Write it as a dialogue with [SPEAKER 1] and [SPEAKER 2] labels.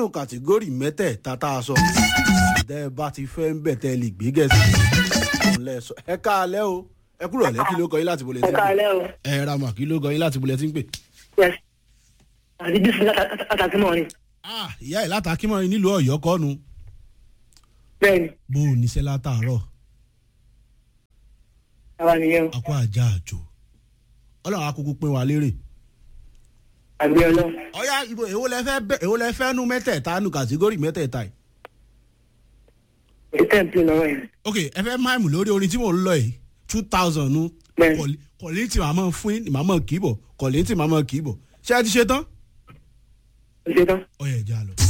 [SPEAKER 1] nínú kàtígórì mẹ́tẹ̀ẹ̀ta tá a sọ tẹ́ ẹ bá ti fẹ́ ń bẹ̀ tẹ́ ẹ lè gbé gẹ̀ẹ́sì òun lẹ sọ ẹ káalẹ́ o ẹ kúrò lẹ́ kí ló kọ yín láti bolẹ̀ tí
[SPEAKER 2] ẹ
[SPEAKER 1] ń pè
[SPEAKER 2] káalẹ́ o
[SPEAKER 1] ẹ ra mà kí ló kọ yín láti bolẹ̀ tí ń pè.
[SPEAKER 2] yes àti bísí látàkì mọ́ ni
[SPEAKER 1] ah ìyá ẹ̀ látàkímọ́ ni nílùú ọ̀yọ́ kọ́nu
[SPEAKER 2] bẹ́ẹ̀ni
[SPEAKER 1] bó o níṣẹ́ látàárọ̀
[SPEAKER 2] àwa nìyẹn o
[SPEAKER 1] akọ àjà àjò ọlọ́run akókó pín wa lérè.
[SPEAKER 2] àgbẹ̀ ọlọ́run
[SPEAKER 1] ọ̀yá ibo èwo lẹ fẹ́ bẹ́ èwo lẹ fẹ́ nu mẹ́tẹ̀ẹ̀ta nu kàtígórì mẹ́tẹ̀ẹ̀ta yìí.
[SPEAKER 2] èyí tẹ̀ ń pè lọ́wọ́ yẹn
[SPEAKER 1] ok ẹ fẹ́ máìmù lórí orin tí mò ń lọ yìí two thousand nu
[SPEAKER 2] Bẹ́ẹ̀ni.
[SPEAKER 1] kọ̀lí tí màá mọ̀ fún yín màá mọ̀ kì í bọ̀ kọ̀lí tí màá mọ̀ kì í bọ̀ ṣé ẹ ti ṣe tán.
[SPEAKER 2] ó ṣe tán.
[SPEAKER 1] ọ̀yà ẹ̀já lọ.